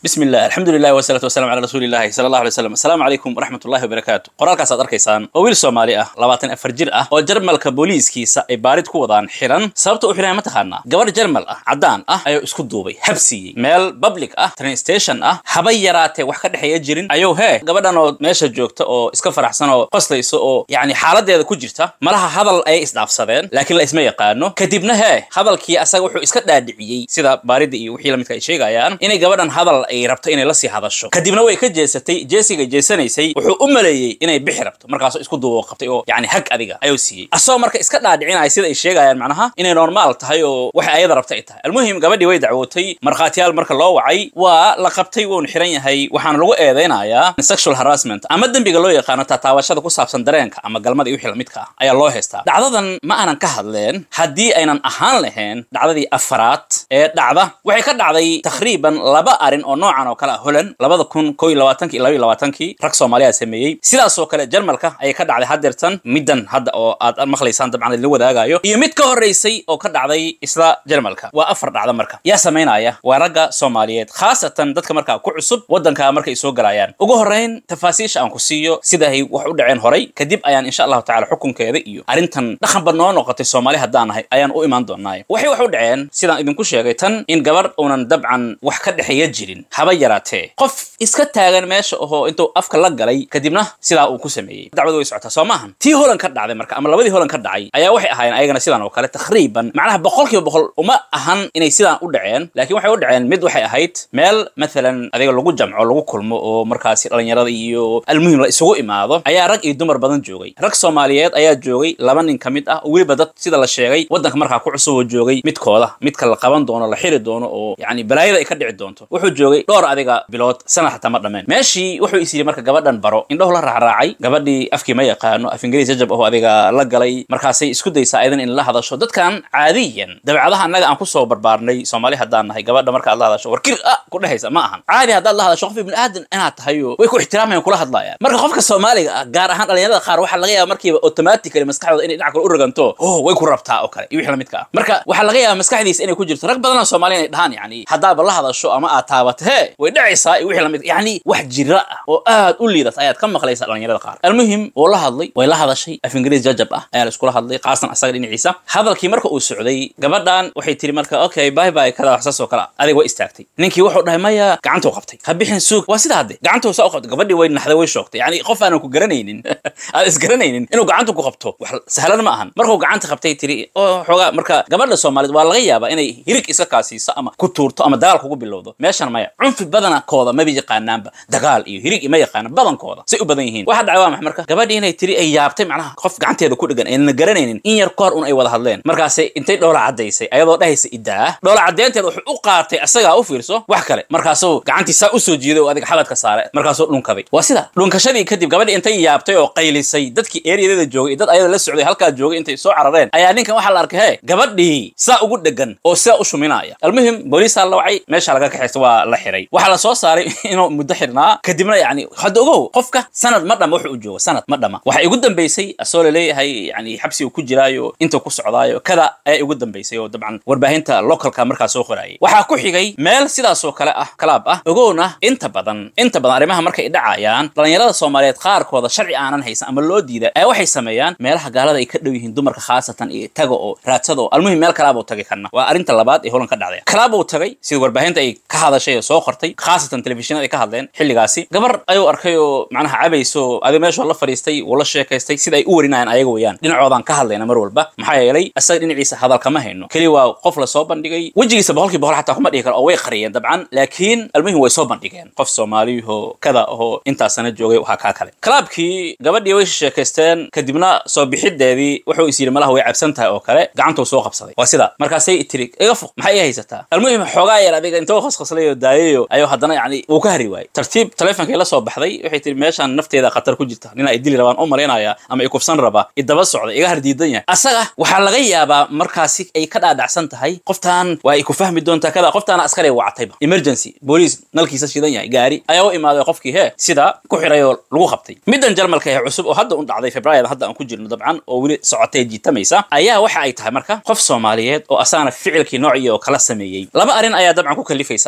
bismi illah alxamdulilah wasalaatu wasalaam cala rasuuli illahi sala allahu alay slam assalaamu calaykum waraxmat ullahi wabarakaatu qoraalkaas aad arkaysaan oo wiil soomaali ah labaatan afar jir ah oo jarmalka booliiskiisa ay baarid ku wadaan xiran sababta u xidhan ma taqaanaa gabadh jarmal ah caddaan ah ayuu isku duubay habsiiyey meel public ah train station ah haba yaraatee wax ka dhexeeya jirin ayuu hee gabadhan oo meesha joogta oo iska faraxsan oo qoslaysa oo yacni xaaladeeda ku jirta malaha hadal ayay isdhaafsadeen laakiin la isma yaqaano kadibna hee hadalkii asaga wuxuu iska dhaadhiciyey sida baaridda iyo wixii lamidka ay sheegayaan inay gabadhan hadal ay rabto inay la sii hadasho kadibna way ka jeesatay jeesiga jeesanaysay wuxuu u maleeyey inay bixi rabto markaasuu isku duubo qabtay oo yacni hag adiga ayuu siiyey asagoo marka iska dhaadhicinaya sida ay sheegayaan macnaha inay normaal tahay oo waxa ayada rabta ay tahay almuhim gabadhii way dacwootay markhaatiyaal marka loo wacay waa la qabtay wuuna xiran yahay waxaana lagu eedeynayaa sexual harassment ama dembiga loo yaqaano taataabashada ku saabsan dareenka ama galmada iyo wixii lamidka ah ayaa loo haystaa dhacdadan ma aanan ka hadleen haddii aynan ahaan lahayn dhacdadii afaraad ee dhacda waxay ka dhacday takriiban laba arin oo noocan oo kale ah holand labada kun ko iyo labaatanki iyo laba iyo labaatankii rag soomaaliya sameeyey sidaasoo kale jarmalka ayay ka dhacday hadeertan middan hadda oo aad maqlaysaan dabcan idinla wadaagayo iyo mid ka horreysay oo ka dhacday isla jarmalka waa afar dhacda marka yaa samaynaya waa ragga soomaaliyeed khaasatan dadka markaa ku cusub waddanka markay soo galayaan ugu horrayn tafaasiisha aan ku siiyo sidaay wax u dhaceen horay kadib ayaan insha allahu tacala xukunkeeda iyo arrintan dhaqanba noo noqotay soomaali haddaan nahay ayaan u imaan doonaayo waxay wax u dhaceen sidaan idinku sheegay tan in gabarh uunan dabcan wax ka dhexeeya jirin haba yaraatee qof iska taagan meesha ohoo intuu afka la galay kadibna sidaa uu ku sameeyey dacwadu way socotaa soo maahan tii holan ka dhacday marka ama labadii holan ka dhacay ayaa waxay ahaayeen ayagana sidaan oo kale takriiban macnaha boqol kiiba boqol uma ahan inay sidaan u dhaceen laakiin waxay u dhaceen mid waxay ahayd meel mathalan adiga lagu jamco lagu kulmo oo markaasi dhalinyarada iyo almuhim la isugu imaado ayaa rag iyo dumar badan joogay rag soomaaliyeed ayaa joogay laba nin ka mid ah oo weliba dad sida la sheegay waddanka markaa ku cusub oo joogay midkooda midka la qaban doono la xiri doono oo yacni balaayada ay ka dhici doonto wuxuu joogay dhowr adiga bilood sanad xataa ma dhameen meeshii wuxuu is yidhi marka gabadhan baro indhahu la raacraacay gabadhii afkii ma yaqaano af ingiriis jajab aho adiga la galay markaasay isku daysaa ayadan in la hadasho dadkan caadiyan dabeecadaha annaga aan kusoo barbaarnay soomaali haddaan nahay gabadha marka aad la hadasho warkir ah ku dhehaysa ma ahan caadi haddaad la hadasho qof ibni aadan inaad tahay oo way ku ixtiraamayaan kula hadlayaan marka qofka soomaaliga ah gaar ahaan dhalinyarada qaar waxaa laga yaaba markiiba automatically maskaxdooda inay dhinac kale u raganto oh way ku rabtaa oo kale iyo wixii lamidka ah marka waxaa laga yaaba maskaxdiisa inay ku jirto rag badanoo soomaaliya inay dhahaan yani haddaaba la hadasho ama aad taabato hee way dhacaysaa iyo wixii lamid yani wax jira ah oo aad u liidata ayaad ka maqlaysaa dhalinyarada qaar almuhim wuu la hadlay way la hadashay af ingiriis jajab ah ayaa la iskula hadlay qaasan asaga dhinaciisa hadalkii marka uu socday gabadhan waxay tiri marka okay bye bye kada waxsaas oo kale ah adiga way istaagtay ninkii wuxuu dhahay maya gacantuu qabtay ha bixin suug waa sida hadde gacantuu saa u qabtay gabadhii way naxday way shoogtay yani qof aanan ku garanaynin aad isgaranaynin inuu gacanta ku qabto wax sahlan ma ahan markuu gacanta qabtay tiri oo xoogaa marka gabadha soomaaliyeed waa laga yaabaa inay hirig iska kaasiiso ama ku tuurto ama dagaal kugu bilowdo meeshan maya cunfi badankooda maba yaqaanaanba dagaal iyo hirig ima yaqaana badankooda say u badan yihiin waxa dhacay waa max marka gabadhii inay tiri ay yaabtay macnaha qof gacanteeda ku dhegan aynan garanaynin in yar koor un ay wada hadleen markaasay intay dhoola caddaysay ayadoo dhahaysa idaa dhoola caddeynteeda wuxuu u qaatay asagaa u fiirso wax kale markaasuu gacantii saa usoo jiiday oo adiga xabadka saare markaasuu dhunkaday waa sida dhunkashadii kadib gabadhii intay yaabtay oo qaylisay dadkii eeriyadeeda joogay iyo dad ayada la socday halkaa joogay intay soo carareen ayaa ninkan waxaa la arkay hee gabadhii saa ugu dhegan oo sidaa u shuminaya almuhim booliisaa la wacay meesha laga kaxaysta waa la xiray waxaa la soo saaray inuu muddo xirnaa kadibna yani hadda ogow qofka sanad ma dhama wuxuu u joogo sanad ma dhama waxaa igu dambaysay asoo laleeyahay yani xabsi uu ku jiraayo intuu ku socdaayo kada ayaa igu dambaysay oo dabcan warbaahinta localka markaa soo qorayay waxaa ku xigay meel sidaasoo kale ah kalaab ah ogowna inta badan inta badan arrimaha markay dhacayaan dhalinyarada soomaaliyeed qaarkooda sharci aanan haysan ama loo diida ayaa waxay sameeyaan meelaha gaalada ay ka dhow yihiin dumarka khaasatan iyo taga oo raadsada oo almuhim meel kalaabuu tagay kana waa arrinta labaad ee holan ka dhacday kalaabuu tagay sida warbaahinta ay ka hadashay oo soo qortay khaasatan telefishinada ay ka hadleen xilligaasi gabar ayuu arkay oo macnaha cabayso adiga meeshoo la fadhiistay wuu la sheekaystay sida ay u warinayaan ayaga weeyaan dhinacoodaan ka hadlayna mar walba maxaa yeelay asaga dhinaciisa hadal kama hayno keli waa qof la soo bandhigay wejigiisa boqolkii boqol xataa kuma dhihi karo oo way qariyeen dabcan laakiin almuhim way soo bandhigeen qof soomaaliyuhoo kada ahoo intaasana joogay waxaa kaa kale kalaabkii gabadhii way sheekaysteen kadibna soo bixideedii wuxuu is yidhi malaha way cabsan tahay oo kale gacantuu soo qabsaday waa sida markaasay tiri iga fuq maxay ii haysataa almuhim xoogaa yar adiga intoo khasqaslay oo daayayo ayuu haddana yani wuu ka hari waayey tartiib taleefonkii la soo baxday waxay tiri meeshaan nafteeda khatar ku jirta nin ay dili rabaan u malaynaya ama i kufsan raba idaba socda iga hardiidan yahay asaga waxaa laga yaabaa markaasi ay ka dhaadhacsan tahay qoftaan waa ay ku fahmi doontaa kada qoftaana askari wacatayba emergency booliis nalkiisa shidan yahay gaari ayaa u imaaday qofkii hee sida ku xiray oo lagu qabtay middan jarmalka ee cusub oo hadda un dhacday februaryada hadda aan ku jirno dabcan oo weli socotay jiitamaysa ayaa waxa ay tahay marka qof soomaaliyeed oo asagana ficilkii noocii oo kala sameeyey laba arrin ayaa dabcan ku kalifaysa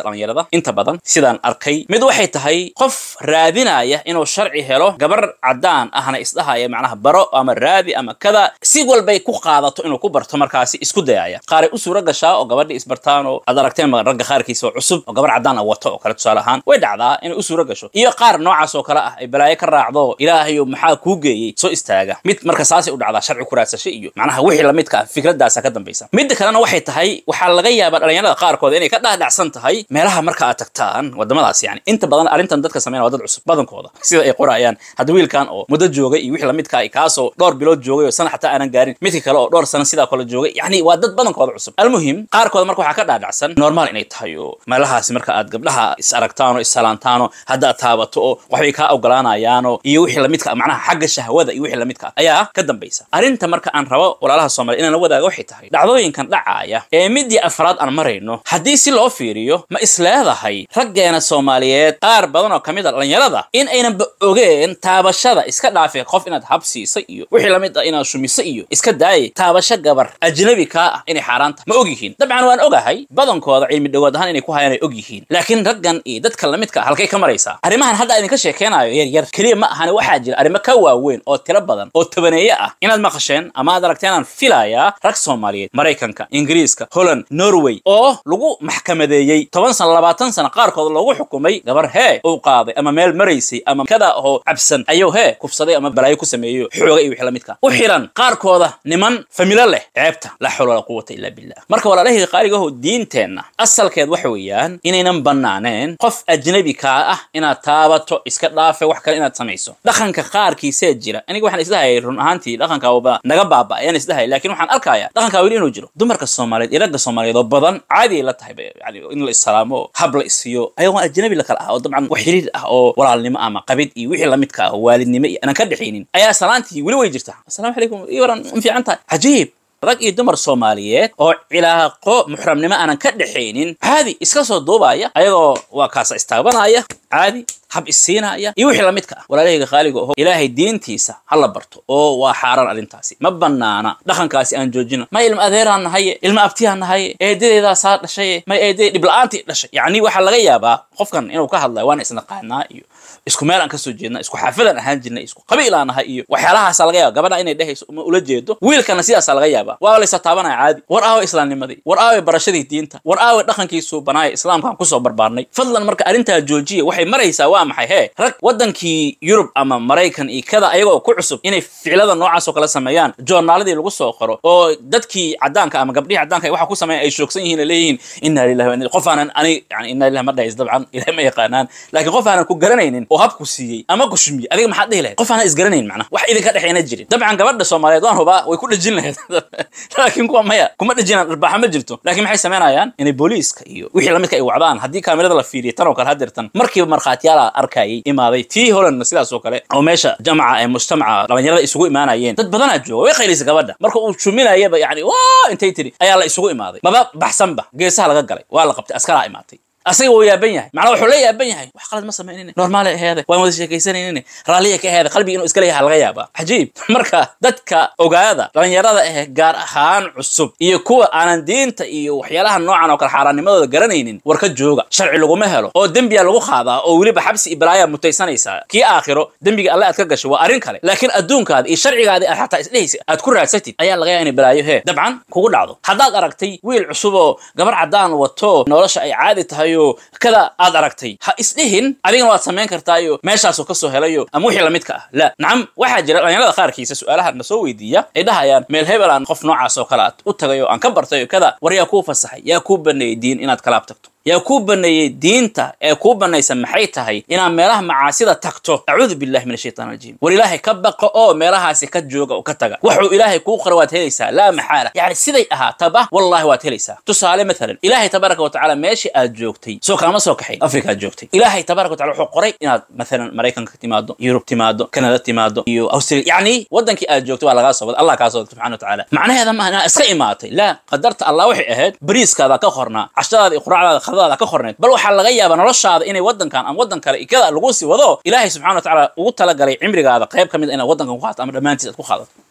dhallinyarada inta badan sidaan arkay mid waxay tahay qof raadinaya inuu sharci helo gabar caddaan ahna isdhahaya macnaha baro ama raadi ama kada si walbay ku qaadato inuu ku barto markaasi isku dayaya qaaray u suura gashaa oo gabadhii isbartaan oo aad aragteen ragga qaarkiisa oo cusub oo gabar caddaan ah wato oo kale tusaale ahaan way dhacdaa inay u suura gasho iyo qaar noocaas oo kale ah ay balaayo ka raacdo ilaahayo maxaa kuu geeyey soo istaaga mid marka saasay u dhacdaa sharci ku raadsasho iyo macnaha wixii lamidka ah fikradaasa ka dambaysa midda kalena waxay tahay waxaa laga yaabaa dhalinyarada qaarkood inay ka dhaadhacsan tahay meelaha marka aad tagtaan wadamadaas yani inta badan arrintan dadka sameyn waa dad cusub badankooda sida ay qorayaan hadda wiilkan oo muddo joogay iyo wixii lamidka ah kaasoo dhowr bilood joogay oo sana xataa aanan gaarin midka kale oo dhowr sano sidaa kale joogay yani waa dad badankooda cusub almuhim qaarkooda marka waxaa ka dhaadhacsan normal inay tahay oo meelahaasi marka aad gabdhaha is aragtaan oo is salaantaan oo hadda aad taabato oo waxbay kaa ogolaanayaanoo iyo wixii lamidka ah macnaha xagga shahwada iyo wixii lamidka ah ayaa ka dambaysa arrinta marka aan rabo walaalaha soomaliya inaan la wadaaga waxay tahay dhacdooyinkan dhacaaya ee midii afraad aan marayno haddii si loo fiiriyo ma isleedahay raggeena soomaaliyeed qaar badan oo ka mid a dhalinyarada in aynanba ogeen taabashada iska dhaafe qof inaad habsiisa iyo wixii lamid ah inaad shumiso iyo iska daaye taabasho gabar ajnabi kaa ah inay xaaraan tahay ma og yihiin dabcan waan ogahay badankooda cilmi dhawaad ahaan inay ku hayaan ay og yihiin laakiin raggan iyo dadka lamidka ah halkay ka maraysaa arrimahan hadda idinka sheekeynayo yar yar keliya ma ahane waxaa jira arrimo ka waaweyn oo tiro badan oo tabaneeye ah inaad maqasheen ama aad aragteen aan filayaa rag soomaaliyeed maraykanka ingiriiska holland norway oo lagu maxkamadeeyey toban sano labaatan sano qaarkood loogu xukumay gabar hee uu qaaday ama meel maraysay ama kada oo cabsan ayuu hee kufsaday ama balaayo ku sameeyo xooga iyo wixii lamidka u xiran qaarkooda niman familo leh ceebta la xawla wala quwata illa billah marka walaalahii qaaligaho diinteenna asalkeed waxa weeyaan inaynan bannaaneen qof ajnabi kaa ah inaad taabato iska dhaafe wax kale inaad samayso dhaqanka qaarkiisee jira aniga waxaan isdhahayay run ahaantii dhaqanka waba naga baaba ayaan isdhahaya lakin waxaan arkayaa dhaqankaa weli inuu jiro dumarka soomaaliyeed iyo ragga soomaaliyeed oo badan caadi ay la tahay yani in la issalaamo hab la isiyo ayagoon ajnabi la kala ah oo dabcan wax xiriir ah oo walaalnimo ama qabid iyo wixii lamidka ah oo waalidnimo iyo aanan ka dhexaynin ayaa salaantii weli way jirtaa asalamu calaykum iyo waran ma fiican tahay cajiib rag iyo dumar soomaaliyeed oo cilaaqo muxramnimo aanan ka dhexaynin caadi iska soo duubaya ayagoo waa kaasa istaabanaya caadi hab isiinaya iyo wixii lamidka ah walaalahayga qaaliga oho ilaahay diintiisa ha la barto oo waa xaaraan arrintaasi ma bannaana dhaqankaasi aan joojino may ilma adeeraan nahaye ilma abtiyaan nahaye eedadeedaasaa dhashaye may eedadee dhibla'aantii dhashay yacni waxaa laga yaabaa qofkan inuu ka hadlayo waana isnaqaanaa iyo isku meel aan kasoo jeedna isku xaafadaan ahaan jirnay isku qabiil aan nahay iyo waxyaalahaasa laga yaaba gabadha inay dhehayso uma ula jeedo wiilkana sidaasaa laga yaabaa waa laysa taabanaya caadi war aawe islaamnimadii war aawe barashadii diinta war aawe dhaqankiisuu banaaya islaamkaan kusoo barbaarnay fadlan marka arrintaa joojiya waxay maraysaa waa maxay hee rag waddankii yurub ama maraykan iyo kada ayagoo ku cusub inay ficilada noocaas oo kale sameeyaan joornaaladii lagu soo qoro oo dadkii caddaanka ama gabdhihii caddaanka waxa ku sameeyan ay shoogsan yihiin ay leeyihiin inna lillahi wa inna qof aanan ani yani inna lillahi ma dhahays dabcan ilahay ma yaqaanaan laakiin qof aanan ku garanaynin oo habku siiyey ama ku shumiyey adiga maxaad dhihi lahayd qof aanan isgaranayn macnaha wax idinka dhexayna jirin dabcan gabadha soomaaliyeed waan hubaa way ku dhejin lahayd laakiin kuwa maya kuma dhejinaan dharbaaxa ma jirto laakiin maxay samaynayaan inay booliiska iyo wixii lamidka ay wacdaan haddii kaamirada la fiiriyo tan oo kale hadeertan markiiba markhaatiyaala arkayay imaaday tii holandna sidaas oo kale oo meesha jamca ee mujtamaca dhalinyarada isugu imaanayeen dad badanaa jooga way qaylisay gabadha marka uu shuminayaba yani waa intay tiri ayaa la isugu imaaday maba baxsanba geesaha laga galay waa la qabtay askaraa imaatay asaga wuu yaaban yahay macnaa wuxuu la yaaban yahay wax qalad ma samaynine normaal aheede waan wada sheekaysanaynin raalliya ka aheede qalbiga inuu iska leeyahay laga yaabaa cajiib marka dadka ogaada dhalinyarada ah gaar ahaan cusub iyo kuwa aanan diinta iyo waxyaalaha noocan oo kale xaaraannimadooda garanaynin war ka jooga sharci laguma helo oo dembiya lagu qaadaa oo weliba xabsi iyo balaayaa mutaysanaysaa kii aakhiro dembiga alle aad ka gasho waa arrin kale laakiin adduunkaada iyo sharcigaada aad xataa isdhehaysa aad ku raadsatid ayaa laga yaaba inay balaayo hee dabcan kugu dhacdo haddaad aragtay wiil cusub oo gabar caddaan wato nolosha ay caadi tahay kada aad aragtay ha isdhihin adigana waad samayn kartaayo meeshaasoo kasoo helayo ama wixii lamidka ah la nacam waxaa jira dhalinyarada qaarkiisa su-aalaha na soo weydiiya ay dhahayaan meel hebel aan qof noocaas oo kale aad u tagay oo aan ka bartay oo kada war yaa kuu fasaxay yaa kuu baneeyey diin inaad kalaab tagto yaa kuu baneeyey diinta ee kuu banaysa maxay tahay inaad meelaha macaasida tagto acuudu billahi min ashaytaan rajiim war ilaahay ka baqo oo meelahaasi ka jooga oo ka taga wuxuu ilaahay kuu qora waad helaysaa laa maxaala yani siday ahaataba wallahi waad helaysaa tusaale maalan ilaahay tabaaraka wa tacaala meeshii aad joogtay soo kaama soo kaxay afrika aad joogtay ilaahay tabaaraka wa tacala wuxuu qoray inaad maalan maraykanka timaado yurub timaado kanada timaado iyo australia yacni waddankii aad joogtay waa lagaa soo wada allah kaa soo wada subxana wa tacaala macnaheeda maaha inaad iska imaatay laa qadarta allah waxay ahayd bariiskaada ka qornaa cashadaada iyo quraacdaada ka qorneed bal waxaa laga yaabaa noloshaada inay waddankan ama waddan kale ikada lagu sii wado ilaahay subxana wa tacaala ugu talagalay cimrigaada qayb ka mid inaad waddankan ku qaadato ama dhammaantiis aad ku qaadato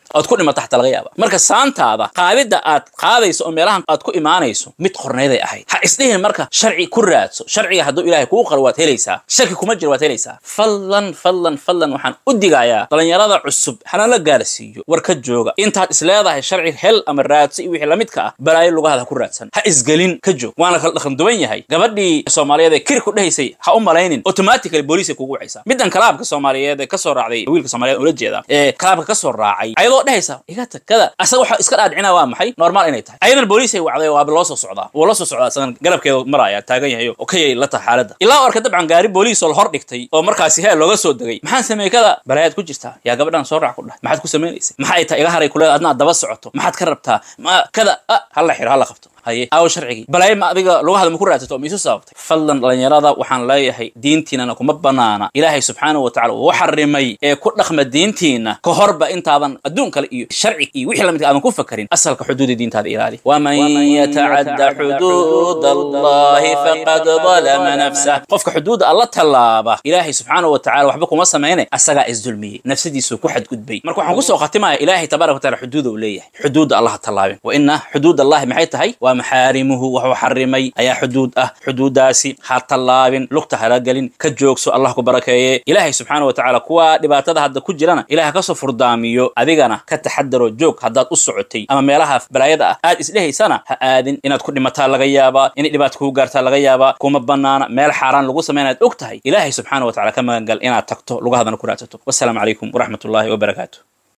ood ku dhimata xataa laga yaaba marka saantaada qaadidda aad qaadayso oo meelahan aad ku imaanayso mid qornayday ahayd ha isdhihin marka sharci ku raadso sharciga hadduu ilaahay kuu qaro waad helaysaa shaki kuma jiro waad helaysaa fadlan fadlan fadlan waxaan u digayaa dhalinyarada cusub hana la gaarsiiyo war ka jooga intaad isleedahay sharci hel ama raadso iyo wixii lamidka ah balaayo lugahaada ha ku raadsan ha isgelin ka joog waana kala dhaqan duwan yahay gabadhii soomaaliyeed ee kiri ku dhahaysay ha u malaynin automatically booliis ay kugu wacaysaa middan kalaabka soomaaliyeed ee kasoo raacday wiilka soomaaliyeed ula jeeda ee kalaabka kasoo raacay ayadoo dhehaysa iga tag kada asaga waxa iska dhaadhicina waa maxay normal inay tahay ayadan booliis ay wacday waaba loo soo socdaa wuu la soo socdaa asagan garabkeeda maraya taagan yahay oo ka yay la tahay xaaladda ilaa u arka dabcan gaari booliis oo la hor dhigtay oo markaasi heel looga soo degay maxaan sameeyey kada balaayaad ku jirtaa yaa gabadhan soo raac ku dhahay maxaad ku samaynaysa maxay tahay iga haray kuleeda adna aad daba socoto maxaad ka rabtaa ma kada ah hala xiro hala qabto haye aawo sharcigii balaayo ma adiga lugahada ma ku raadsato oo ma isu sababtay fadlan dhalinyarada waxaan leeyahay diintiinana kuma banaana ilaahay subxaanahu wa tacala wuu xarimay ee ku dhaqma diintiina ka horba intaadan adduun kale iyo sharci iyo wixii lamidka aadan ku fakarin asalka xuduuda diintaada ilaali waman yatacadda xuduud allahi faqad dalama nafsah qofka xuduuda alla tallaaba ilaahay subxaanahu wa tacala waxba kuma samayne asagaa isdulmiyey nafsadiisuu ku xadgudbay marka waxaan kusoo khatimaya ilaahay tabaaraka wa tacala xuduuda uu leeyahay xuduuda allaha tallaabin wa ina xuduud allahi maxay tahay waa maxaarimuhu wuxuu xarimay ayaa xuduud ah xuduudaasi ha tallaabin lugta hala gelin ka joogso allah ku barakeeye ilaahay subxaana wa tacaala kuwa dhibaatada hadda ku jirana ilaah kasoo furdaamiyo adigana ka taxadaro joog haddaad u socotay ama meelaha balaayada ah aad isdhehaysana ha aadin inaad ku dhimataa laga yaabaa inay dhibaato kugu gaartaa laga yaabaa kuma banaana meel xaaraan lagu samay inaad og tahay ilaahay subxaana wa tacala ka magangal inaad tagto lugahadana ku raadsato wasalaamu calaykum waraxmat ullahi wabarakaatu